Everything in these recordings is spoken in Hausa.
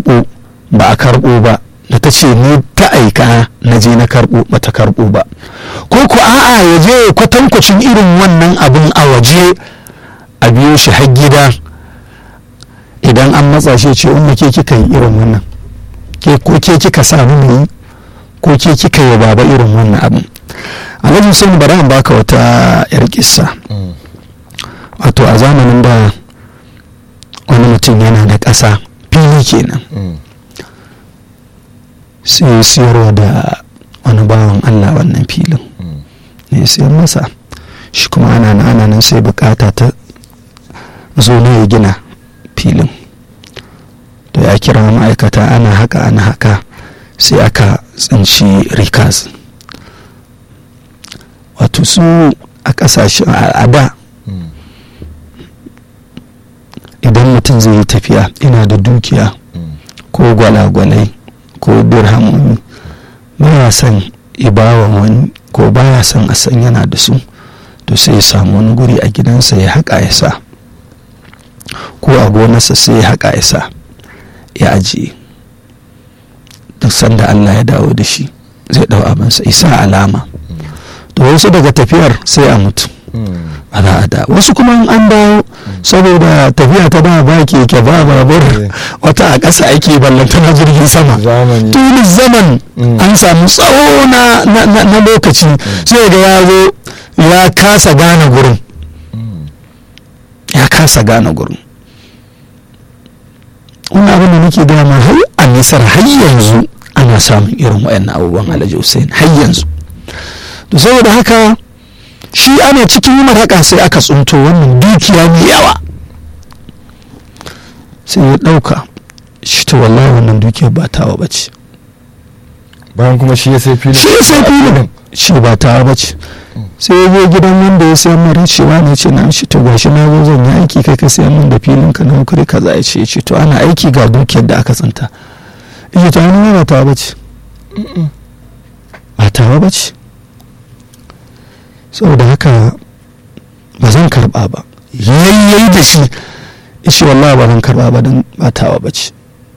karɓo ba a karɓo ba da ta ce ni ta aika na je na karɓo ba ta karɓo ba ko ku a'a ya je kwatankwacin irin wannan abin a waje a biyo shi har gida idan an matsa shi ce umma ke kika yi irin wannan ke ko ke kika sa mu yi ko ke kika yi baba irin wannan abin alhaji sun bari an baka wata yar kissa wato a zamanin da wani mutum yana da ƙasa fili kenan sai siyarwa da wani bawan allah wannan filin ne siyar masa shi kuma ana na ana nan sai bukata ta zo ne ya gina filin da ya kira ma'aikata ana haka ana haka sai aka tsinci rikas wato su a kasashen al'ada idan mutum zai yi tafiya ina da dukiya ko gwalagwalai ko dirhamomi baya son ibawa wani ko baya son a san yana da su to sai ya samu wani guri a gidansa ya haƙa ya sa ko a gonarsa sai ya haƙa ya sa ya ajiye duk sanda Allah ya dawo da shi zai ɗau abinsa isa alama to wasu daga tafiyar sai a mutu a za a da wasu kuma an dawo saboda tafiya ta da ba keke ba babur wata a ƙasa ake ballanta na jirgin sama tuni zaman an samu tsawo na lokaci sai ga ya zo ya kasa gane gurin ya kasa gane gurin wani abin da nake gaya ma har a nisar har yanzu ana samun irin wayannan abubuwan alhaji hussein har yanzu to saboda haka shi ana cikin yi haka sai aka tsunto wannan dukiya mai yawa sai ya ɗauka shi to wallahi wannan dukiyar ba tawa ba ce bayan kuma shi ya sai filin shi ya sai filin shi ba tawa ba ce sai ya je gidan wanda ya sayan mara cewa ne ce na shi to gashi na zo zan yi aiki kai ka sayan min da filin ka na kuri kaza ya ce ce to ana aiki ga dukiyar da aka tsinta ya to wani ba tawa ba ce ba tawa ba ce saboda haka ba zan karba ba yayyai da shi ishe wallahi ba zan karba ba don batawa ba ce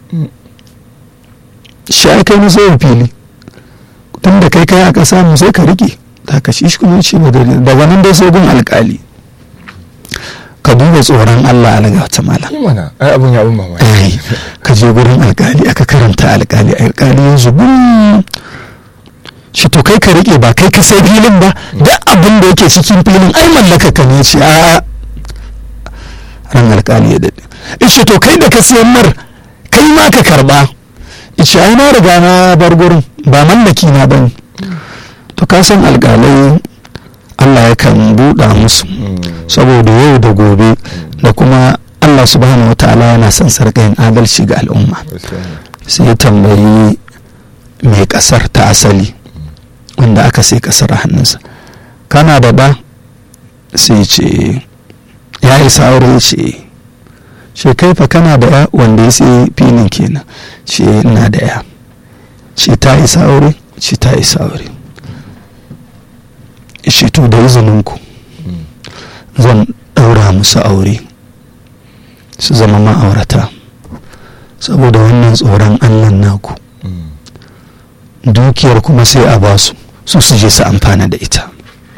shi ai kai musu fili tun da kai kai aka samu sai ka rike da ka shi kuma ce ba daga nan dai sai gun alkali ka duba tsoron Allah alaga ta mala mana ai abun ya abun mamaki ka je gurin alkali aka karanta alkali alkali ya zubin shi to kai ka rike ba kai ka sai filin ba duk abin da yake cikin filin ai mallaka ka ne ce a ran alkali ya dade ishe to kai da ka sayan mar kai ma ka karba ishe ai na riga na bar gurin ba mallaki na bane to ka san alkalai Allah yakan buɗa musu saboda yau da gobe da kuma Allah subhanahu wataala yana son sarƙayin adalci ga al'umma sai tambayi mai ƙasar ta asali wanda aka sai kasar a hannunsa kana da ɗa sai ce ya isa aure ce ce kai fa kana da ya wanda ya sai filin kenan ce ina da ya ce ta isa aure ce ta isa aure ce to da izininku zan ɗaura musu aure su zama ma'aurata saboda wannan tsoron allah naku dukiyar kuma sai a basu su su je su amfana da ita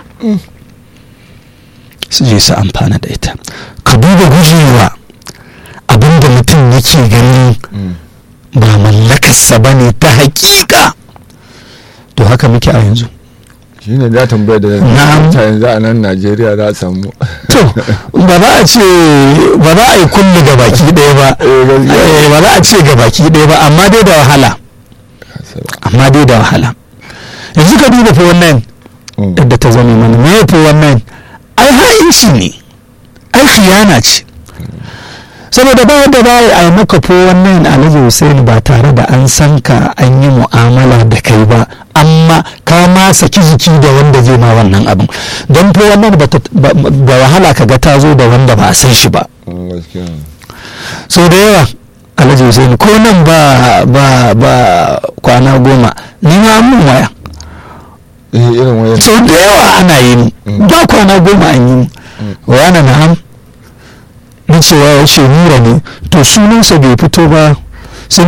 su je su amfana da ita ka duba gujewa abinda mutum yake gani ba mallakarsa ba ne ta hakika to haka muke a yanzu shi ne da tambaya da ta yanzu a nan najeriya za a samu to ba za a ce ba za a yi kullu ga baki ɗaya ba ba za a ce ga baki ɗaya ba amma dai da wahala amma dai da wahala yanzu ka duba fa wannan yadda ta zama mana me fa wannan ai ha'inci ne ai khiyana ce saboda ba yadda ba a yi maka fo wannan alhaji hussein ba tare da an san ka an yi mu'amala da kai ba amma ka ma saki jiki da wanda zai ma wannan abin don fo wannan da wahala ka ga ta zo da wanda ba a san shi ba so da yawa alhaji hussein ko nan ba ba ba kwana goma ni ma mun waya sau da yawa ana yi ni ba kwana goma an yi ni waya na na'am na cewa ya ce nura ne to sunansa bai fito ba